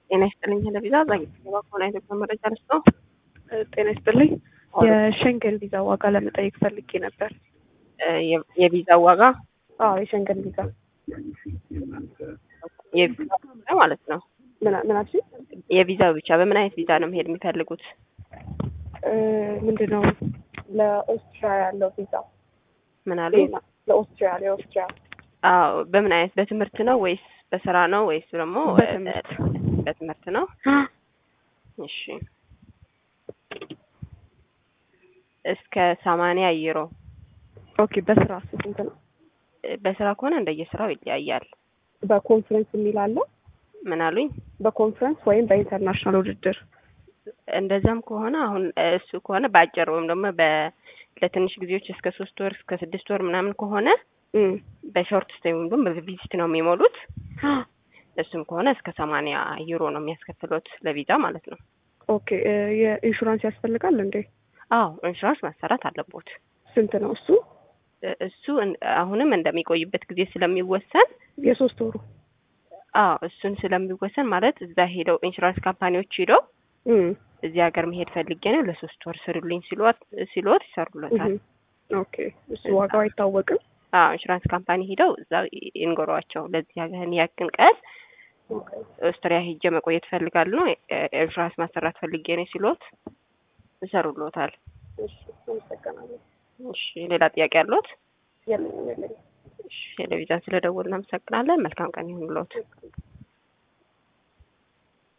ጤና ይስጥልኝ ለቪዛ ዛጊባ ከሆነ ኢትዮጵያ መረጃ ልስጠው። ጤና ይስጥልኝ። የሸንገን ቪዛ ዋጋ ለመጠየቅ ፈልጌ ነበር። የቪዛ ዋጋ አዎ የሸንገን ቪዛ የቪዛ ብቻ ማለት ነው። ምን አልሽኝ? የቪዛው ብቻ በምን አይነት ቪዛ ነው መሄድ የሚፈልጉት? ምንድን ነው ለኦስትሪያ ያለው ቪዛ ምን አሉ? ለኦስትሪያ ለኦስትሪያ አዎ በምን አይነት በትምህርት ነው ወይስ በስራ ነው ወይስ ደግሞ በትምህርት በትምህርት ነው? እሺ እስከ ሰማንያ ዩሮ ኦኬ። በስራ ስንት ነው? በስራ ከሆነ እንደየስራው ይለያያል። በኮንፈረንስ የሚል አለ? ምን አሉኝ? በኮንፈረንስ ወይም በኢንተርናሽናል ውድድር እንደዛም ከሆነ አሁን እሱ ከሆነ በአጭር ወይም ደግሞ ለትንሽ ጊዜዎች እስከ ሶስት ወር እስከ ስድስት ወር ምናምን ከሆነ በሾርት ስቴይ ወይም ደግሞ በቪዚት ነው የሚሞሉት። እሱም ከሆነ እስከ ሰማንያ ዩሮ ነው የሚያስከፍሉት ለቪዛ ማለት ነው። ኦኬ የኢንሹራንስ ያስፈልጋል እንዴ? አዎ ኢንሹራንስ ማሰራት አለቦት። ስንት ነው እሱ? እሱ አሁንም እንደሚቆይበት ጊዜ ስለሚወሰን የሶስት ወሩ አዎ እሱን ስለሚወሰን ማለት እዛ ሄደው ኢንሹራንስ ካምፓኒዎች ሄደው እዚህ ሀገር መሄድ ፈልጌ ነው ለሶስት ወር ስሩልኝ ሲሎት ሲሎት ይሰሩለታል። ኦኬ እሱ ዋጋው አይታወቅም። አዎ ኢንሹራንስ ካምፓኒ ሄደው እዛ ይንገሯቸው ለዚህ ሀገር ያክን ቀን ኦስትሪያ ሄጄ መቆየት ፈልጋሉ ነው ኢንሹራንስ ማሰራት ፈልጌ ነው ሲሎት ይሰሩሎታል። እሺ አመሰግናለሁ። እሺ ሌላ ጥያቄ ያለዎት? የለኝም የለኝም። እሺ ቴሌቪዥን ስለደወልን እናመሰግናለን። መልካም ቀን ይሁንልዎት።